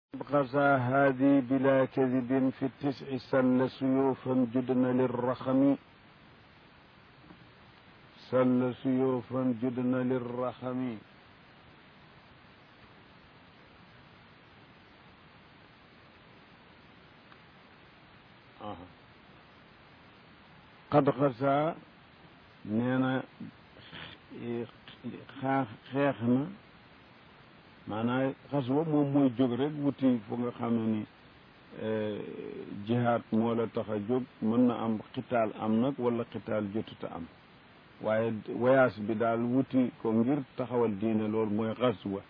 غزا هذه بلا كذب في التسع سل سيوفا جدن للرخم سل سيوفا جدن للرخم آه. قد غزا نينا xeex na maanaam xaswa moom mooy jóg rek wuti fu nga xam ne ni jihaad moo la tax a jóg mën na am xitaal am nag wala xitaal jotuta am waaye voyage bi daal wuti ko ngir taxawal diine loolu mooy xaswa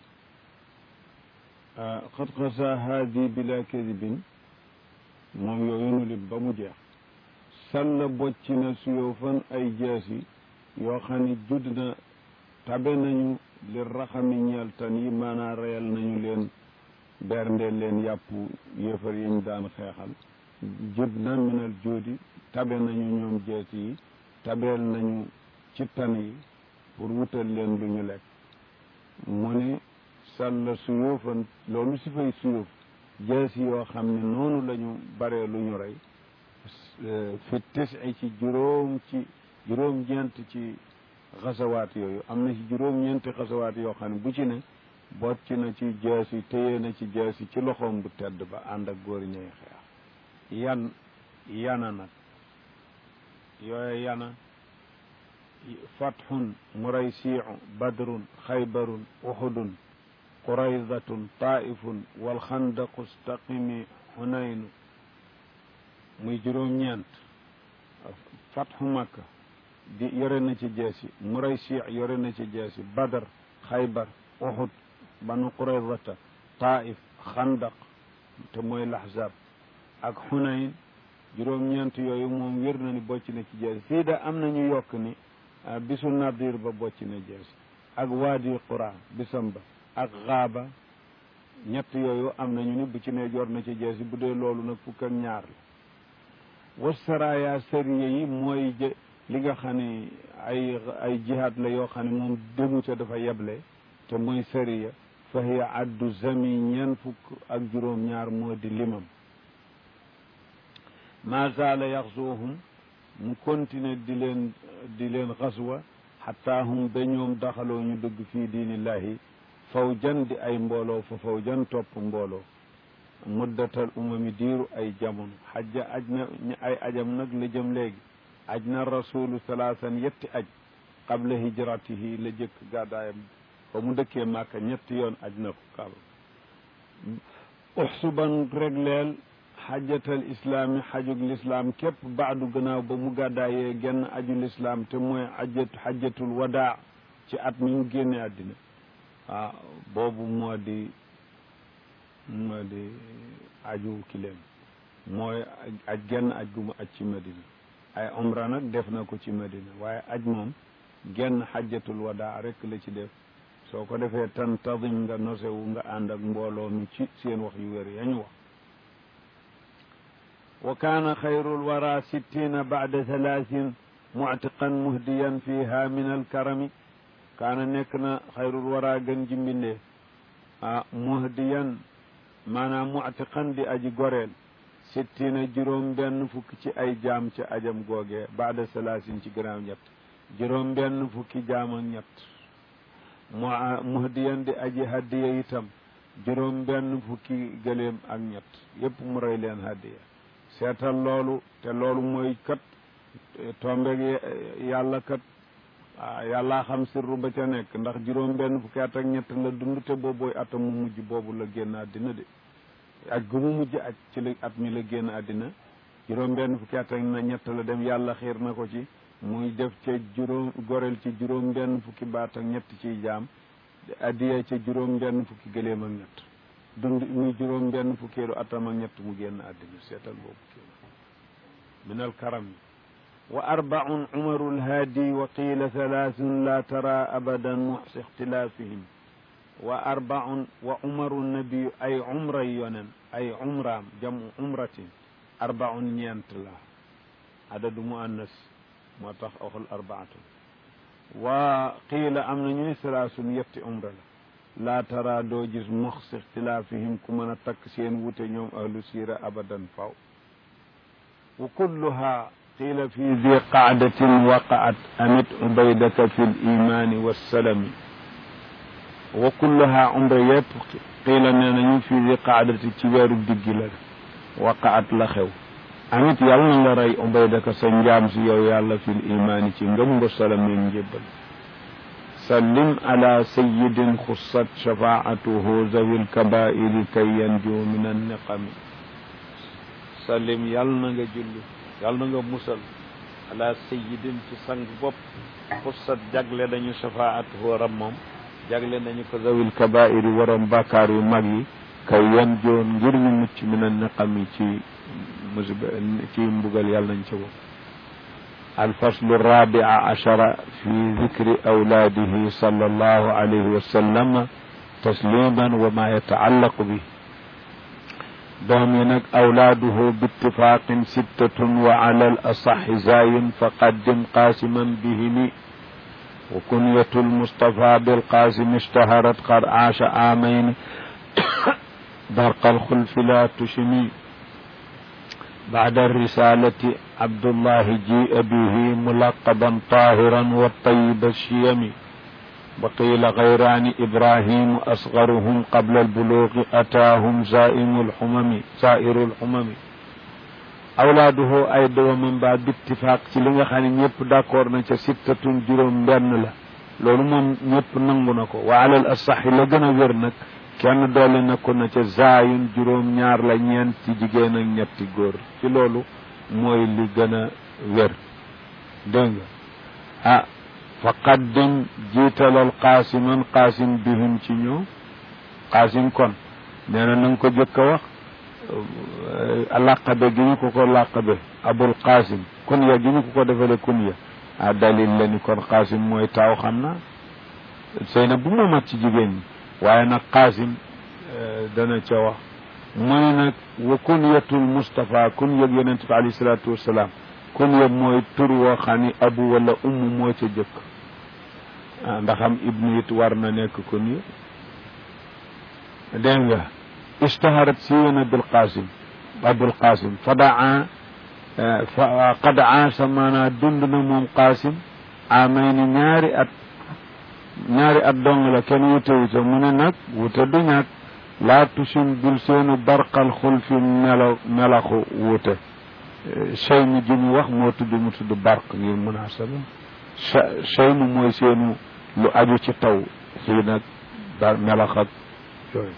xat xasa haadi bila kadibin moom yooyu nu lim ba mu jeex salla bocci na suyoo fan ay jaasi yoo xam ne judd na tabe nañu li raxami ñeel tan yi maanaa reyal nañu leen berndeel leen yàpp yéefar yi ñu daan xeexal jib na minal jóodi tabe nañu ñoom jees yi tabeel nañu ci tan yi pour wutal leen lu ñu lekk mu ne sàlla suyóofan loolu si fay suyóof jees yi yoo xam ne noonu lañu baree lu ñu rey fi tis ci juróom ci juróom-ñeent ci xasawaat yooyu am na ci juróom-ñeenti xasawaat yoo xam ne bu ci ne bocc na ci jaasi téye na ci jaasi ci loxoom bu tedd ba ànd ak góor ñay xeex yan yana nag yooyu yana fathun muraysiu badrun xaybarun uxudun quraydatun taifun walxandaqu staqimi xunaynu muy juróom-ñeent fatxu makka di yore na ci jeesi muraysi yore na ci jeesi badar xaybar uxud banu quraydata taif xandaq te mooy laxzab ak xunayn juróom-ñeent yooyu moom wér na ni bocc na ci jeesi fii da am nañu yokk ni bisu nadir ba bocc na jeesi ak waadi qura bisam ba ak xaaba ñett yooyu am nañu ni bu ci ne jor na ci jeesi bu dee loolu nag fukk ak ñaar la wasaraya sariya yi mooy li nga xam ne ay ay jihaad la yoo xam ne moom demu ca dafa yeble te mooy sariya fa hiya addu zami ñeen fukk ak juróom-ñaar moo di limam ma zaala yaxzuhum mu continuer di leen di leen xaswa xataa hum ba ñoom daxaloo ñu dugg fii diinillahi fawjan di ay mbooloo fa fawjan topp mbooloo muddatal umami diiru ay jamono xajja aj na ay ajam nag la jëm léegi aj na rasulu salaasan yetti aj qabla hijratihi la jëkk gàddaayam ba mu dëkkee màkka ñetti yoon aj na ko kaaba uxsuban regleel xajatal islaami xajug lislaam képp baadu gannaaw ba mu gàddaayee genn aju lislaam te mooy xajat xajatul wadaa ci at mi mu génne àddina waaw boobu moo di moo di aju kileem mooy aj genn aj gu mu aj ci madina ay umra nag def na ko ci madina waaye aj moom genn xajjatul wadaa rek la ci def soo ko defee tantadim nga nosewu nga ànd ak mbooloo mi ci seen wax yu wér yañu wax wa kaana xayrul wara sittina baada thalaasin muctiqan muhdiyan fiha min alkarami kaana nekk na xayrul wara gën ji mbindee ah muhdiyan maanaam muctiqan di aji goreel sittina juróom benn fukki ci ay jaam ci ajam googee baada salaasin ci gannaaw ñett juróom benn fukki jaam ak ñett mu muhdiyan di aji haddiya itam juróom benn fukki gëléem ak ñett yépp mu rey leen haddiya seetal loolu te loolu mooy kat tombeeg yàlla kat yàllaa xam sirru ba ca nekk ndax juróom benn fukki at ak ñett la dund te boobooy atam mu mujj boobu la génn àddina de aj gu mu mujj aj ci la at mi la génn àddina juróom benn fukki at ak na ñett la dem yàlla xiir na ko ci muy def ca juróom goreel ci juróom benn fukki baat ak ñett ciy jaam addiya ca juróom benn fukki gëléem ak ñett dund muy juróom benn fukkeelu atam ak ñett mu génn àddina seetal boobu kii min al karam wa arbaun umaru lhaadi wa qiila thalaathun la tara abadan muxsi ixtilaafihim wa arbaun wa umaru nabiyu ay umra yonen ay umraam jamu umratin arbaun ñeent la adadu muannas moo tax waxul arbaatun wa qiila am na ñu ne salaasun yetti umra la laa tara doo gis mox si ixtilaafihim ku mën a takk seen wute ñoom ahlu siira abadan faw wa kulluha qiila fi di qaadatin waqaat amit ubaydaka fi l imaani wassalami wa kulluha umra yëpp qiila nee nañu fi di qaadati ci weeru diggi la waqaat la xew amit yàlla na nga rey ubaydaka sa njaam si yow yàlla fi l imaani ci ngëm nga salami njébbal sallim ala sayidin xussat shafaatuhu zawi lkabairi kay yanju min anniqami sallim yàlla na nga julli yàlla na nga musal ala sayidin ci sang bopp xussat jagle dañu shafaatuhu rammam jagle nañu ko zawi lkabairi waroom bàkkaar yu mag yi kay yanju ngir ñu mucc min anniqami ci musiba ci mbugal yàlla nañ ca bopp الفصل الرابع عشر في ذكر أولاده صلى الله عليه وسلم تسليما وما يتعلق به دومينك أولاده باتفاق ستة وعلى الأصح زاي فقدم قاسما بهم وكنية المصطفى بالقاسم اشتهرت قد عاش عامين برق الخلف لا تشمي بعد الرسالة عبد الله جيء به ملقبا طاهرا والطيب الشيم وقيل غيران إبراهيم أصغرهم قبل البلوغ أتاهم زائم الحمم سائر الحمم أولاده أيضا ومن بعد باتفاق تلنغ خاني نيب داكور نتا ستة جروم بن لا لولو موم نيب نانغو نكو وعلى الأصح لغنا ورنك kenn doole na ko na ca zaayun juróom ñaar la ñeenti jigéen ak ñetti góor ci loolu mooy li gën a wér dégg nga ah fa qaddim jiitalal qaasiman qaasim bihim ci ñëw qaasim kon nee na na nga ko jëkk a wax làqabe gi ñu ko ko làqabe abul qaasim kunya gi ñu ko ko defale kunya ah dalil la ni kon qaasim mooy taaw xam na sëy na bu mu mat ci jigéen ñi waaye nag qaasim dana ca wax mu ne nag wa kunyatul Moustapha kun yëg yonent bi alayhi salaatu wasalaam kun yëg mooy tur woo xam ni abu wala umm moo ca jëkk ndax am ibnu it war na nekk kun yë dégg nga ishtaharat siiwana bil qaasim abul qaasim fadaa fa qad aasa maanaa dund na moom qaasim amay ni ñaari at ñaari at dong la kenn wute wute mu ne nag wute du ñàkk laa tusim bul seenu barqal xul fi melo melaxu wute chey mi ji mu wax moo tudd mu tudd barq ngir munasaba chey mi mooy seenu lu aju ci taw fii nag daal melax ak yooyu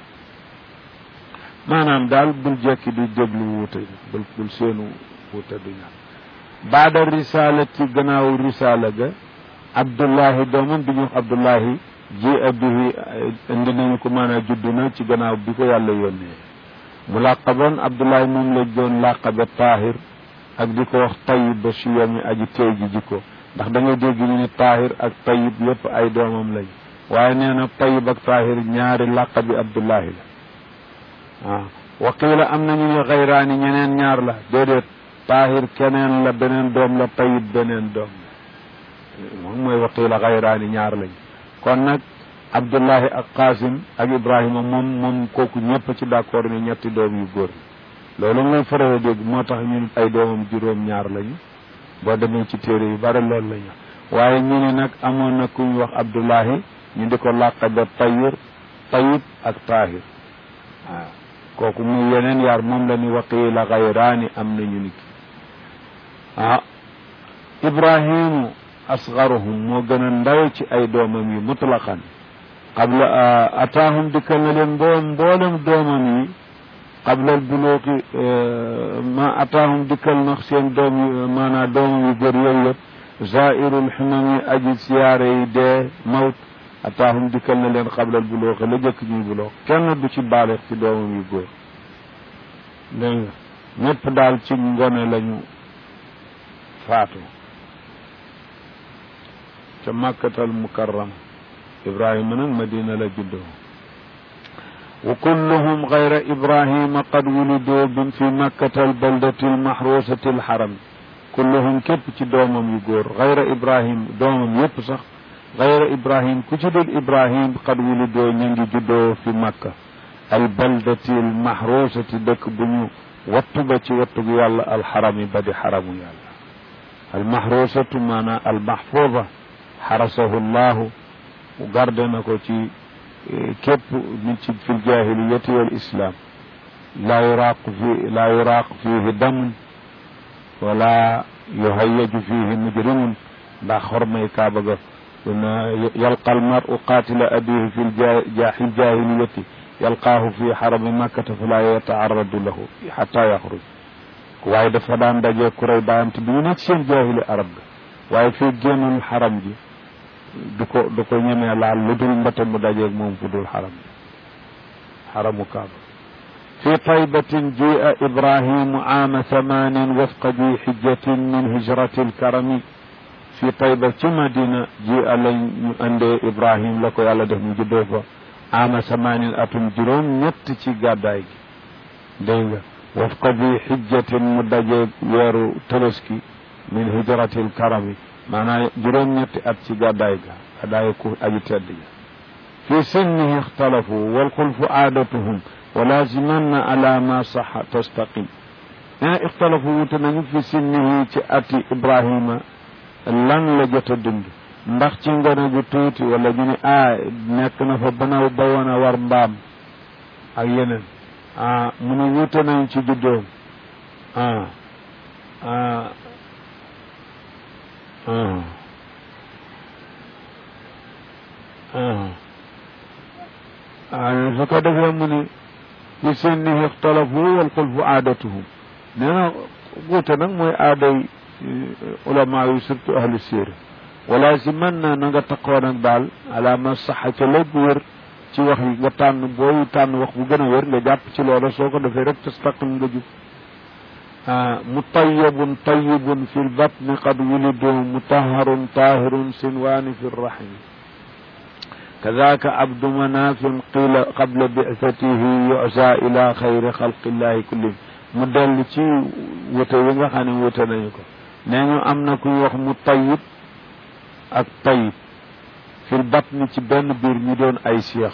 maanaam daal bul jekki di déglu wute bul bul seenu wute du ñàkk baada risala ci gannaaw risala ga abdullahi doomam bi ñu wax abdullahi ji abihi indi nañu ko maanaam judd na ci gannaaw bi ko yàlla yónnee mu làqaboon abdullahi moom la doon làqabe taahir ak di ko wax tayib ba siyami aji tey ji jikko ndax da nga dégg ñu ni taahir ak tayib yépp ay doomam lañ waaye nee na tayib ak taahir ñaari làqabi abdullahi la waaw waqiila am nañu ñu xayraani ñeneen ñaar la déedéet taahir keneen la beneen doom la tayib beneen doom moom mooy waqiila xayraani ñaar lañ kon nag abdullahi ak qasim ak ibrahima moom moom kooku ñëpp ci d'accord ni ñetti doom yu góor loolu ngay faral a dégg moo tax ñu ay doomam juróom ñaar lañu boo demee ci téere yu bari loolu lañu waaye ñu ne nag amoon na ku ñu wax abdullahi ñu di ko làqabe tayir tayib ak taahir waaw kooku muy yeneen yaar moom la ni waqiila xayraani am nañu ni ki ah ibrahimu asgaruhum moo gën a ndaw ci ay doomam yi mutlaqan qabla ataahum dikkal na leen mboom mboolem doomam yi qabla buluuqi ma ataahum dikkal na seen doom yi maanaam doomam yu góor yooyu yëpp zairul ximam yi aji siyaare yi dee mawt ataahum dikkal na leen qabla buluuqi la jëkk ñuy buluuq kenn du ci baaleex ci doomam yu góor dégg nga ñëpp daal ci ngone lañu faatu ca makkatal mukarrama ibrahima nag madina la juddoo wa kulluhum gayra ibrahima qad wulidoo bim fi makkatal baldati almahrusati alxaram kulluhum képp ci doomam yu góor gayra ibrahim doomam yépp sax gayra ibrahim ku ci dul ibrahim qad wulidoo ñu ngi juddoo fi makka al baldati al mahrusati dëkk bu ñu wattu ba ci wattu gu yàlla alxarami ba di xaramu yàlla al mahrusatu maanaam al mahfuuda xarasahu llahu garde na ko ci képp min ci fi ljahiliyati wal islam laa yuraaq fi laa yuraaq fiihi damun wala yuhayyaju fiihi mujrimun ndax xormay kaaba ga yalqa almaru qatila abihi fi ljahiliyati yalqaahu fi xarami makkata fala yataaradu lahu xata yaxruj waaye dafa daan daje ku rey baayam te bi ñu nekk seen jaahili arab ga waaye fii génnul xaram ji du ko du ko ñemee laal lu dul mbate mu dajeeg moom fu dul xaram xaramu kaaba fi taybatin jia ibrahimu aama thamanin wafqa ji xijjatin min hijrati lkarami fi tayba ci madina jia lañ ñu andee ibrahim la ko yàlla def mu juddoo fa aama thamanin atum juróom ñett ci gàddaay gi dégg nga wafqa ji xijjatin mu dajeeg weeru tabaski min hijrati lkarami maanaam juróom-ñetti at ci gàddaay ga gàddaay ku aji tedd ga fi sinnihi ixtalafu walxulfu aadatuhum wa lazimanna ala ma saxa tastaqim nee ixtalafu wute nañu fi sinnihi ci ati ibrahima lan la jot a dund ndax ci ngone gu tuuti wala ñu ne a nekk na fa banaw ba woon a war mbaam ak yeneen ah mu ne wute nañu ci juddoom ah ah su ko defee mu ne fi sinnihi ixtalafu wal xulfu aadatuhum nee na wuute nag mooy aaday ulama yu surtout ahlu siira wala si mën na na nga taqoo nag daal ala ma saxa ca léegi wér ci wax yi nga tànn booy tànn wax bu gën a wér nga jàpp ci loola soo ko defee rek tastaqim nga jub mutayabun tayibun fi lbatni qad wulidu mutaharun tahirun sinwaani fi rrahimi kadaka abdu manafin qila qabla bicatihi yusa ila xayri xalqillahi kullihim mu dellu ci wute yi nga xam ne wute nañu ko nee ñu am na kuy wax mu tayib ak tayib fi lbatni ci benn biir ñu doon ay seex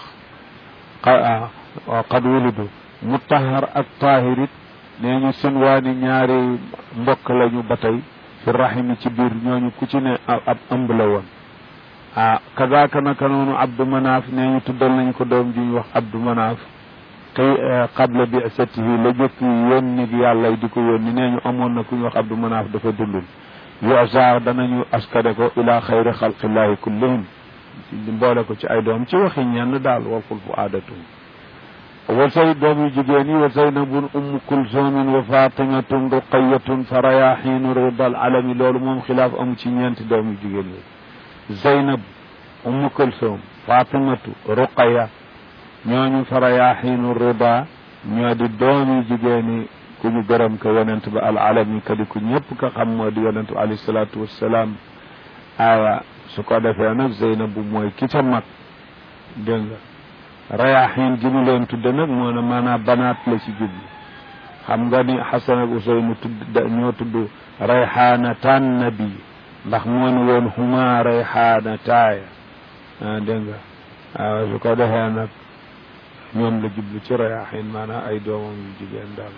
qad wulidu mutahar ak tahirit nee ñu sinwaani ñaari mbokk lañu ba tey fi rahimi ci biir ñooñu ku ci ne ab ëmb la woon ah kazaaka naka noonu abdu manaaf nee ñu tuddal nañ ko doom ji ñu wax abdu manaaf kay qabla bi'satihi la jëkk yónni yàlla di ko yónni nee ñu amoon na ku ñu wax abdu manaaf dafa dundul yosa danañu askade ko ila xayri xalqillahi kullihim mboole ko ci ay doom ci waxi ñenn daal walkul fu aadatum wa say doom yu jigéen yi wa zaynabun ummu kulsumin wa fatimatun ruqayatun fa rayaxiinu ridal alami loolu moom xilaaf amu ci ñeenti doom yu jigéen yi zaynab ummu kulsum fatimatu ruqaya ñooñu fa rayaxiinu rida ñoo di doom yu jigéen yi ku ñu gërëm ko yonent ba al alami ka di ku ñëpp ka xam moo di yonent bi alayhi salaatu wassalaam aawa su ko defee nag zeynabu mooy ki ca mag dégg nga rayaxiin gi ñu leen tudde nag moo ne maanaam banaat la ci jublu xam nga ni xasan ak useynu tudd ñoo tudd rayxaanataan nabi ndax moo ni woon huma rayxaana taaya dégg nga waaw su ko defee nag ñoom la jublu ci rayaxiin maanaam ay doomam yu jigéen daal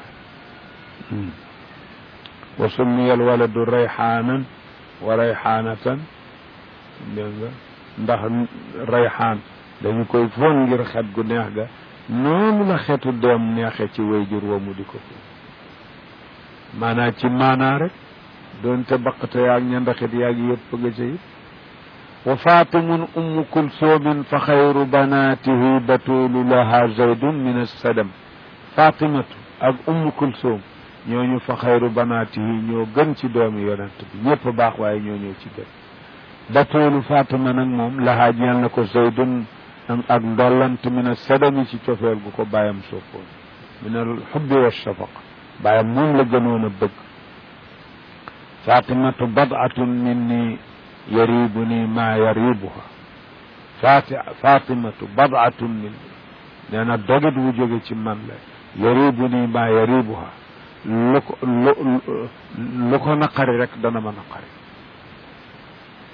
wa summiya al waladu rayxaanan wa rayxaanatan dégg nga ndax rayxaan dañu koy foon ngir xet gu neex ga noonu la xetu doom neexe ci wayjur wa mu di ko foon maanaa ci maanaa rek doonte baqate yaag ñandaxit yaag yëpp nga ca it wa fatimun ummu kulsumin fa xayru banatihi batulu laha zaydun min assadam fatimatu ak ummu kulsum ñooñu fa xayru banatihi ñoo gën ci doomi yonent bi ñëpp baax waaye ñoo ñëw ci gën batoolu fatima nag moom lahaa ñeel na ko zaydun ak ndollant min assadami ci cofeel gu ko bàyyam soppoon min al xubbi wa shafaq bàyyam moom la gënoon a bëgg fatimatu badatun minni yaribuni ma yaribuha fati fatimatu badatun minni nee na dogit wu jóge ci man la yaribuni ma yaribuha lu ko lu lu ko naqari rek dana ma naqari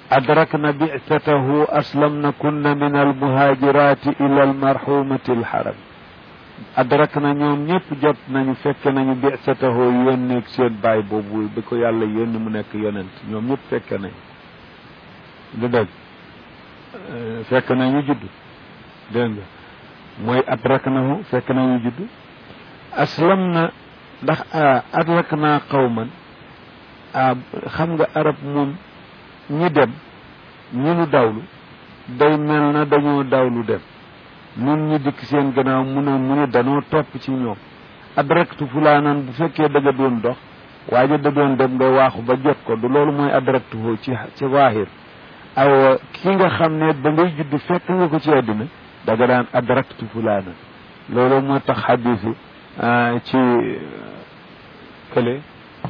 أدركن بعثته أسلمن كن من المهاجرات إلى المرحومة الحرم أدركنا ñoom ñëpp jot nañu fekk nañu bi'satahu yónneeg seen baay boobu bi ko yàlla yónni mu nekk yonent ñoom ñëpp fekk nañu du dëgg fekk nañu judd dégg nga mooy adraknahu fekk nañu judd aslam na ndax adrak naa qawman xam nga arab moom ñi dem ñi nu dawlu day mel na dañoo dawlu dem nun ñi dikk seen gannaaw mu ne mu ne danoo topp ci ñoom adraktu fulaanan bu fekkee da nga doon dox waaye da doon dem nga waaxu ba jot ko du loolu mooy adraktu ci ci waahir aw ki nga xam ne ba ngay judd fekk nga ko ci àddina da nga daan adraktu fulaanan loolu moo tax xadisi ci kële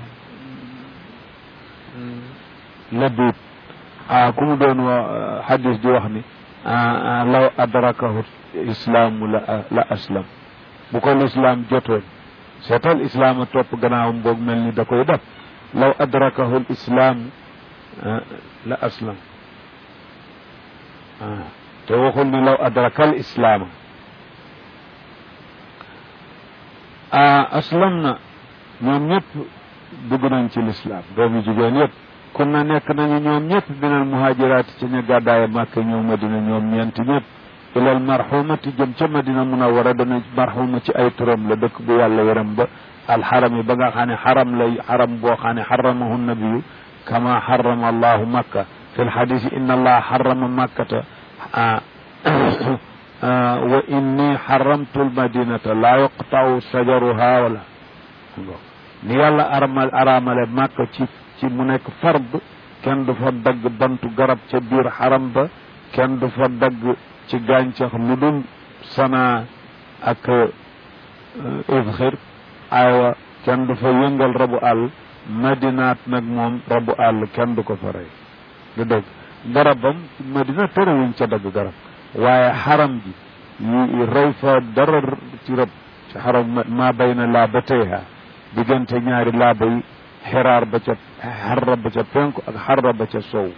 labib ah ku mu doon wa xadis di wax ni law adrakahu islaamu la la aslam bu ko lislaam jotoon seetal islaam a topp gannaawam boog mel ni da koy def law adrakahu islaamu la aslam te waxul ni law adrakal islaama aslam na ñoom ñëpp dugg nañ ci lislaam doomu jigéen yëpp kon na nekk nañu ñoom ñëpp minal muhajiraati ci ñu gàddaaye màkk ñëw madina ñoom ñeent ñëpp ilal marxumati jëm ca madina munawara dana marxuma ci ay turam la dëkk bu yàlla yaram ba alxaram yi ba nga xam ne xaram lay xaram boo xam ne xaramahu nabiyu kama xarama allahu makka fi lxadisi inna allaha xarama makkata wa inni xaramtu lmadinata laa yuqtau sajaruha wala ni yàlla aramal aramale màkk ci ci mu nekk fard kenn du fa dagg bantu garab ca biir xaram ba kenn du fa dagg ci gàncax lu dul sana ak ifxir aywa kenn du fa yëngal rabu àll madinaat nag moom rabu àll kenn du ko fa rey du dëgg garabam madina terewuñ ca dagg garab waaye xaram ji yi rey fa dara ci rëb ci xaram maa bay na laa ba teyha diggante ñaari laaba yi xiraar ba ca xarra ba ca penku ak xarra ba ca sow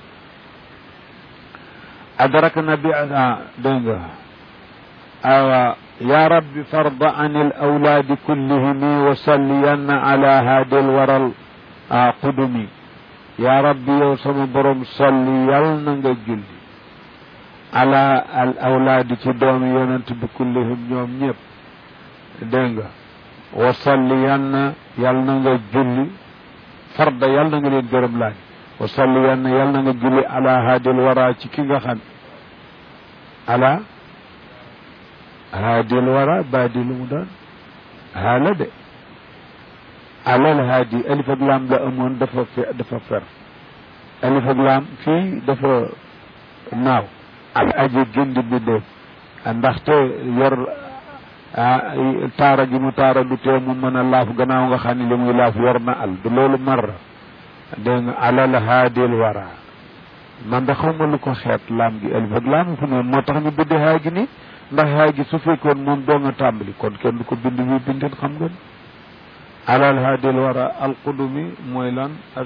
adrak na bi dégg nga awa ya rabbi farda an al awlaadi kullihimi wa salliyanna ala haadi al waral qudumi ya rabbi yow sama borom salli yal na nga julli ala al awlaadi ci doomi yonent bi kullihim ñoom ñëpp dégg nga wa salliyanna yal na nga julli farda yal na nga leen gërëm laaj wa salliyanna yal na nga julli ala haadil wara ci ki nga xam ala haadil wara baadi lu mu doon haala de alal haadi alif ak laam la amoon dafa fe dafa fer alif ak laam fii dafa naaw ak aji gindi bi dee ndaxte yor taara gi mu taara du tee mu mën a laaf gannaaw nga xam ne li muy laaf yor na al du loolu marra dégg nga alal haadil wara man da xaw ma lu ko xeet laam gi alif ak laam fu ne moo tax ñu bidde haa gi ni ndax haa gi su fekkoon moom doo nga tàmbali kon kenn du ko bind bi bindin xam nga alal haadil wara alqudumi mooy lan as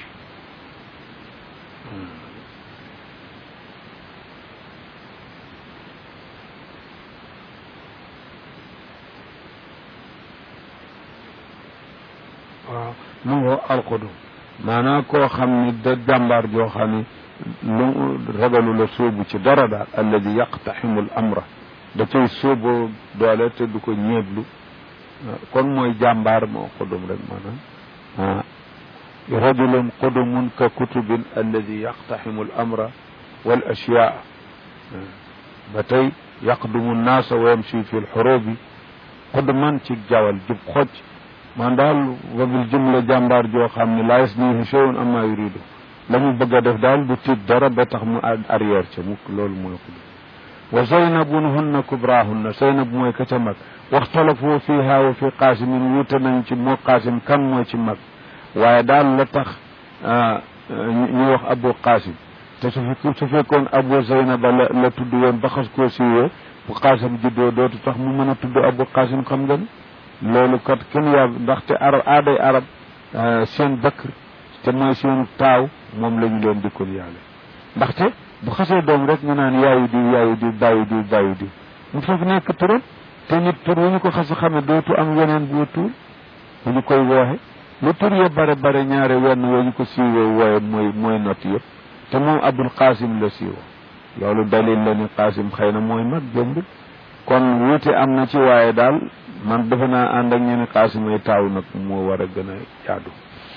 waaw mu ngo alqudum maanaam koo xam ni da jàmbaar joo xam ni lu ragalu la sóobu ci dara daal alladi yaqtaximu l amra da cay sóoboo doole te du ko ñeeblu kon mooy jàmbaar moo qudum rek maanaam rajulun qudumun ka kutubin alladi yaqtaximu l amra wal ashyaa ba tey yaqdumu nnaasa wa yamshi fi lxurubi qudman ci jawal jub xocc man daal wa bil jumla jàmbaar joo xam ne laa yasnihi shay'un amma yuridu la mu bëgg a def daal du tiit dara ba tax mu arrière ca mukk loolu mooy xudum wa zaynabun hunna kubrahunna zaynab mooy ka ca mag waxtalafu fiha wa fi qaasimin wuute nañ ci moo qaasim kan mooy ci mag waaye daal la tax ñu wax abu qaasim te su fekk su fekkoon abu zaynaba la la tudd woon ba xas koo siiwee bu qaasim juddoo dootu tax mu mën a tudd abu qaasim xam nga ni loolu kat kenn yaa ndaxte arab aaday arab seen bëkkër te mooy seen taaw moom la ñu leen dikkul yàlla ndaxte bu xasee doom rek ñu naan yaayu diw yaayu diw bàyyi diw bàyyi diw mu foofu nekk turam te nit tur wu ñu ko xas a xame dootu am weneen bu tuur bu ñu koy wooxe lu tur ya bare bare ñaare wenn woo ñu ko siiwoo wooye mooy mooy not yëpp te moom abul qasim la siiwoo loolu dalil la ni qasim xëy na mooy mag jëmbul kon wuute am na ci waaye daal man defe naa ànd ak ñeneen qasim ay taaw nag moo war a gën a jaadu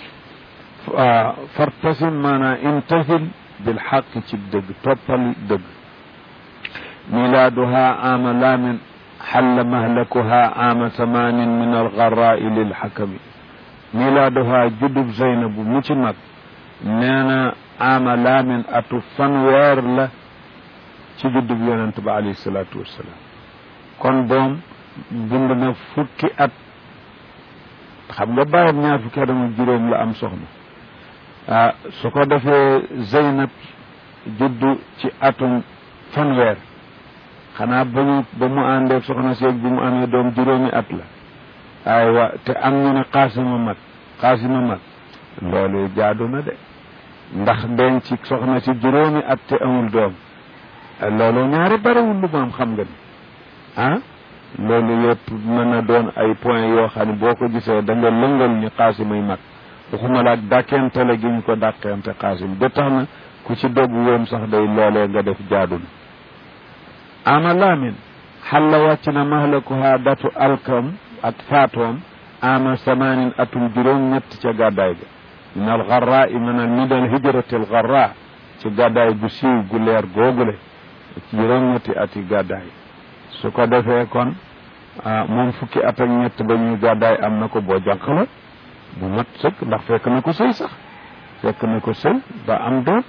fartasim maanaa intahil bil xaq ci dëgg toppal dëgg milaaduha ama laamin xalla mahlakuha ama samanin min algarraai lilxakami milaaduha juddub zeynabu mu ci mag nee na ama laamin atu fanweer la ci juddub yonent ba alayhi salaatu wassalaam kon boom dund na fukki at xam nga bàyyam ñaar fukki at ak juróom la am soxna ah su ko defee Zeynab juddu ci atum fanweer xanaa ba mu ba mu àndee soxna seeg bi mu amee doom juróomi at la aywa te am ñu ne xaasima mag xaasima mag loolu jaadu na de ndax denc ci soxna si juróomi at te amul doom loolu ñaari bariwul lu mu am xam nga ni ah loolu yëpp mën na doon ay point yoo xam ne boo ko gisee da nga lëngal ni xaasimay mag waxuma la ak dàkkentale gi ñu ko dàkkente xaasim ba tax na ku ci dogg woon sax day loolee nga def jaadu na ama laamin xalla wàcc na mahlakuha datu alkam ak faatoom ama samanin atum juróom ñett ca gàddaay ga min al garra i min al min al hijrati al garra ci gàddaay gu siiw gu leer googule ci juróom ñetti ati gàddaay su ko defee kon moom fukki at ak ñett ba ñuy gàddaay am na ko boo jànq la bu mat sëkk ndax fekk na ko sëy sax fekk na ko sëy ba am doom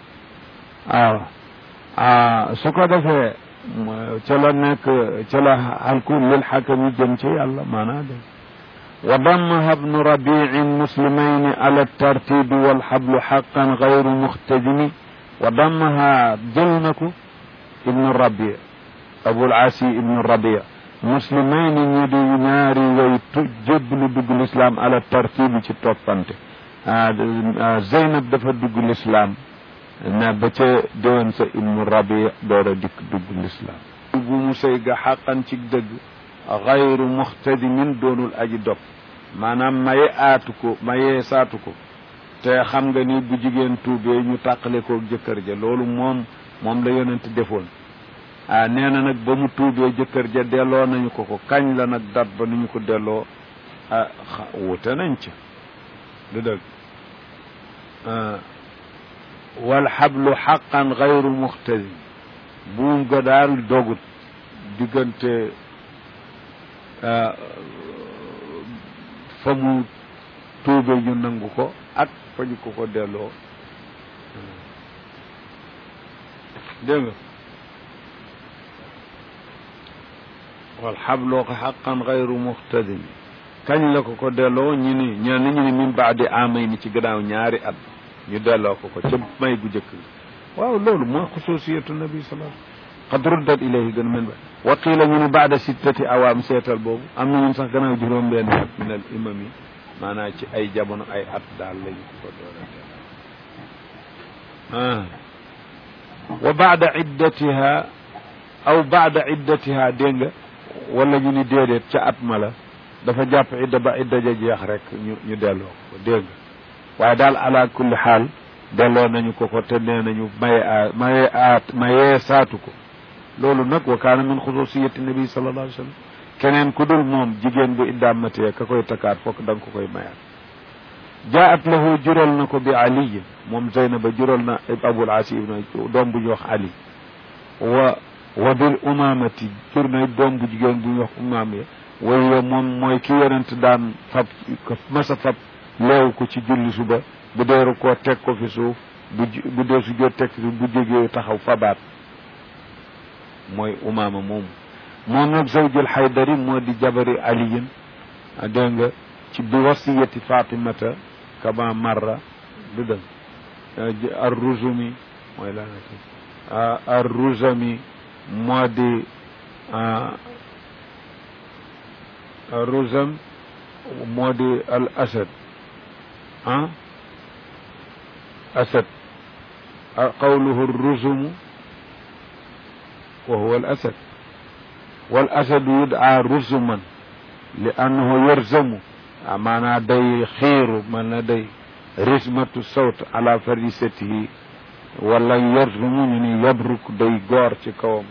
waaw su ko defee ca la nekk ca la xalku lil xakam yi jëm ci yàlla maanaa de wa dammaha ibnu rabiin muslimayni ala tartibi walxablu xaqan gayru muxtajimi wa dammaha jël na ko ibnu rabi abul asi ibnu rabia muslimayni ñi di ñaari way tu jébbalu dugg lislaam ala tartibi ci toppante zeynab dafa dugg lislaam na ba ca déwén sa ibnu rabi door a dikk dugg lislaam bu mu sëy ga xaqan ci dëgg xayru muxtadimin doonul aji dog maanaam maye aatu ko maye saatu ko te xam nga ni bu jigéen tuubee ñu tàqale ko jëkkër ja loolu moom moom la yonent defoon ah nee na nag ba mu tuubee jëkkër ja delloo nañu ko ko kañ la nag dat ba nu ñu ko delloo ah wute nañ ca du dëgg wal xablu xaqan gayru muxtadim buum ga daal dogut diggante fa mu tuube ñu nangu ko ak fa ñu ko ko delloo dégg nga wal xablu xaqan gayru muxtadim kañ la ko ko delloo ñu ni ñenn ñu ni min baadi amay ni ci gannaaw ñaari at ñu delloo ko ko ca may gu jëkk waaw loolu mooy xususiyatu nabi sallallahu qad ruddat ilayhi gën men ba wa qiila ñu ne baada sittati awaam seetal boobu am na ñun sax gannaaw juróom benn at min al imam yi maanaam ci ay jamono ay at daal lañu ko doora ah wa baada iddatiha aw baada iddatiha dégg nga wala ñu ni déedéet ca at ma la dafa jàpp idda ba idda ja jeex rek ñu ñu delloo ko dégg nga waaye daal ala kulli xaal delloo nañu ko ko te nee nañu maye a maye aat mayee saatu ko loolu nag wa kaana min xususiyati nabi sallallahu alayhi wa sallam keneen ku dul moom jigéen bu iddaam matee ka koy takkaat fokk da nga ko koy mayaat jaat lahu jural na ko bi aliyin moom zeynaba jural na abul asi ibn doom bu ñuy wax ali wa wa bil umamati jur na doom bu jigéen bu ñuy wax umam ya waye moom mooy ki yonent daan fab masa fab leew ko ci julli suba bu deeru koo teg ko fi suuf bu bu dee su jot teg fi suuf bu jógee taxaw fabaat mooy umaama moomu moom nag zawjul xaydari moo di jabari aliyin dégg nga ci bi wasiyati fatimata kama marra du dëgg ar ruzumi mooy laanati ar ruzami moo di ar ruzam moo di al asad ah asad qawluhu rusumu wa huwa al asad wal asadu yud'a rusuman li annahu yarzamu maanaa day xiiru man na day rismatu sawt ala farisatihi wala yarzumu ñu ni yabruk day goor ci kawam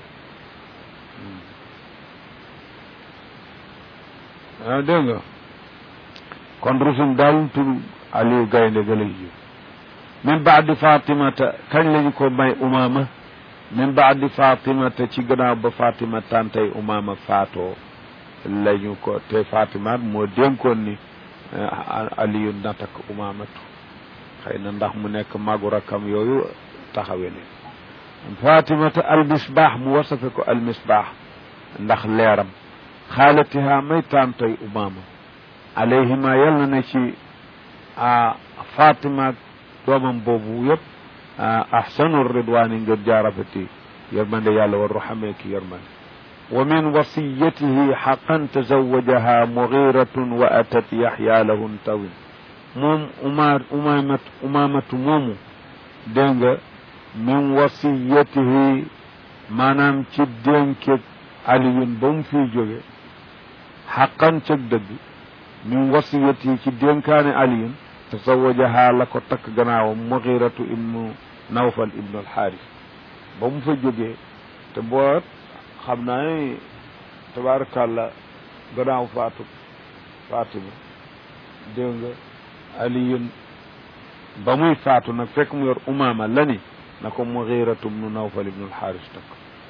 ah dégg nga kon rusum daal tur Aliou gaynde ga lay jiw min baadi fatimata kañ lañu ko may umama min baadi fatimata ci gannaaw ba fatima tantay umama faatoo lañu ko te fatimat moo dénkoon ni Aliou na takk umamatu xëy na ndax mu nekk magu rakam yooyu taxawe ne fatimata almisbaax mu wasafe ko almisbaax ndax leeram xaalatiha may tantay umama alayhima yal na ne ci a fatima doomam boobu yëpp ahsanu ridwani ngir jaarafati yërmande yàlla war ruxamee ki yërmande wa min wasiyatihi xaqan tazawajaha mugiratun wa atat yaxya lahu ntawin moom uma umamat umamatu moomu dégg nga min wasiyatihi maanaam ci dénke aliyun ba mu fiy jóge xaqan cëg dëgg min wasiyatihi ci dénkaane aliyun tazawajaha la ko takk gannaawam muxiratu ibnu nawfal ibnu alxaaris ba mu fa jógee te boo xam naa ne tabaarakàlla gannaaw faatu fatima dégg nga aliyun ba muy faatu nag fekk mu yor umaama la ni na ko muxiratu ibnu nawfal ibnu alxaaris takk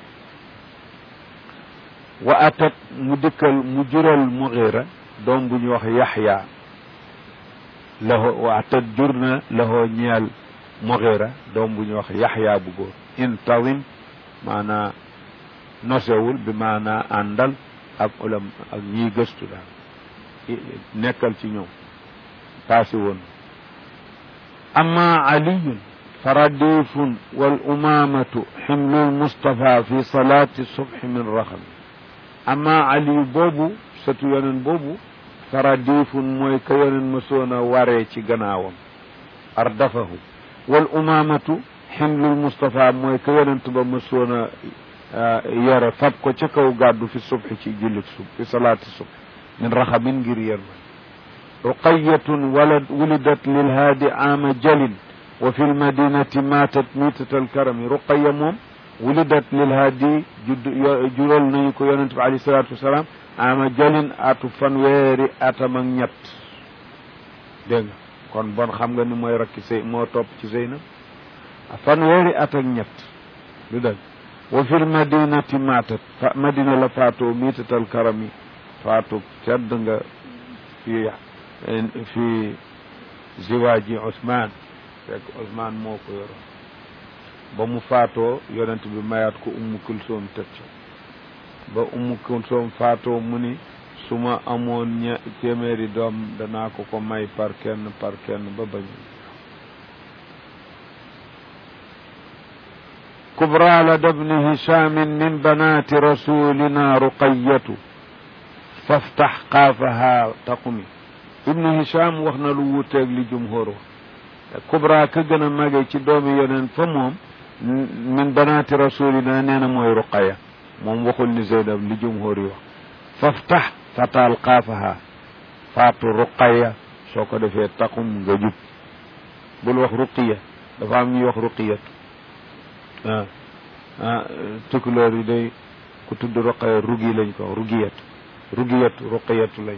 wa atat mu dikkal mu jural muxira doom bu ñu wax yaxya laho wa atat jur na lahoo ñeel muxira doom bu ñu wax yaxya bu góor intawim maanaa nosewul bi maanaa àndal ak ulam ak ñiy gëstu daal nekkal ci ñoom paasi woon amma aliyun faradifun wal umamatu ximlul mustafa fi salaati subhi min raxami amma aliyu boobu sëtu yonen boobu faradifun mooy ka yonen mësoon a waree ci gannaawam ardafahu wal umamatu ximlul mustafa mooy ka yonent ba mësoon a yore fab ko ca kaw gàddu fi subhi ci jullit sub fi salaati sub min raxamin ngir yërma ruqayatun walad wulidat lilhaadi aama jalin wa fi lmadinati maatat miitat alkarami ruqaya moom wulidat lilhaadi judd jural nañu ko yonent bi alayhi salaatu wasalaam ama jalin atu fanweeri atam ak ñett dégg nga kon bon xam nga ni mooy rakki sëy moo topp ci Zeynab fanweeri at ak ñett lu dëgg wa fil madinati maatat fa madina la faatoo miitatal karami faatu tedd nga fi fi ziwaaji Ousmane fekk Ousmane moo ko yoroon ba mu faatoo yonent bi mayaat ko ummu kulsoom teg ca ba ummu kulsoom faatoo mu ni su ma amoon ña téeméeri doom danaa ko ko may par kenn par kenn ba bañ kubra lada bni hishamin min banati rasulina ruqayatu faftax xaafaha taqumi ibnu hisham wax na lu wuuteeg li jumhur wax kubra ka gën a mage ci doomi yoneen fa moom min banaati rasulina nee na mooy ruqaya moom waxul ni zeynab li jumhur yi wax faftax fataal xaafaha faatu ruqaya soo ko defee taqum nga jub bul wax ruqiya dafa am ñuy wax ruqiyat ah ah tukulóor yi day ku tudd ruqaya rugi lañ ko rugiyat rugiyat ruqiyatu lañ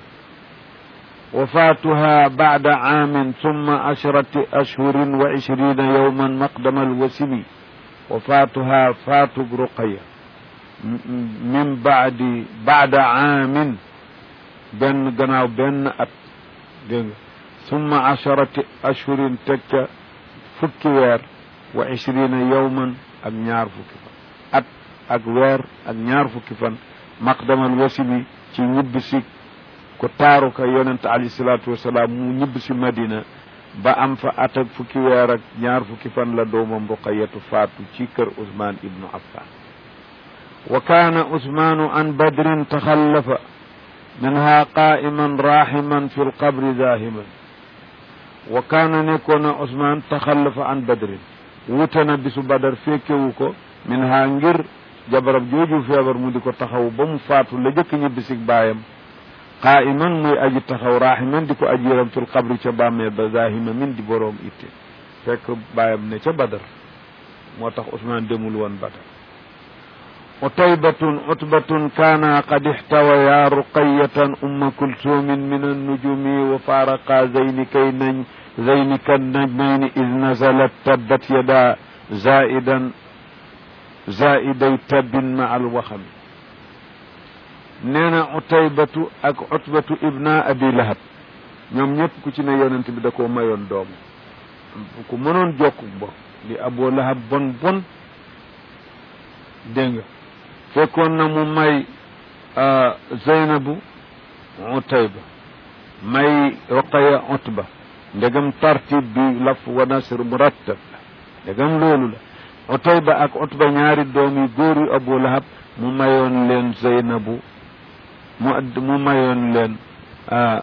وفاتها بعد عام ثم عشرة أشهر وعشرين يوما مقدم الوسم وفاتها فات رقية من بعد بعد عام بن جناو بن أت ثم عشرة أشهر تك فكوير وعشرين يوما أم فكفا أت أكوير أم فكفا مقدم الوسم ci ñibbisi ko taaru ka yonent alayhi salaatu wasalaam mu ñibb si madina ba am fa at ak fukki weer ak ñaar fukki fan la doomam ruqayatu faatu ci kër usmaan ibnu affan wa kaana usmaanu an badrin taxallafa minha qaa'iman raaximan fi lqabri zaahiman wa kaana nekkoon na usmaan taxallafa an badrin wute na bisu badar fekkewu ko min ha ngir jabarab jooju feebar mu di ko taxaw ba mu faatu la jëkk ñibbisig baayam qaa'iman muy aji taxaw raaximan di ko aji yaram fil qabri ca bàmmeel ba zahima min di boroom itte fekk baayam ne ca badar moo tax Usmaan demul woon badar utaybatun utbatun kaana qad ixtawaya ruqayatan umma kulsumin min annujumi wa faaraqa zayni kay nañ zayni kan najmayni id nazalat tabbat yada zaidan zaiday tabbin ma al waxami nee na utaybatu ak utbatu ibna abi lahab ñoom ñëpp ku ci ne yonent bi da koo mayoon doom ku mënoon jokku bo li aboo lahab bon bon dégg nga fekkoon na mu may zeynabu utayba may roqaya utba ndegam tartib bi laf wa nasr murattab la ndegam loolu la utayba ak utba ñaari doom yi góor yu abu lahab mu mayoon leen zeynabu mu mu mayoon leen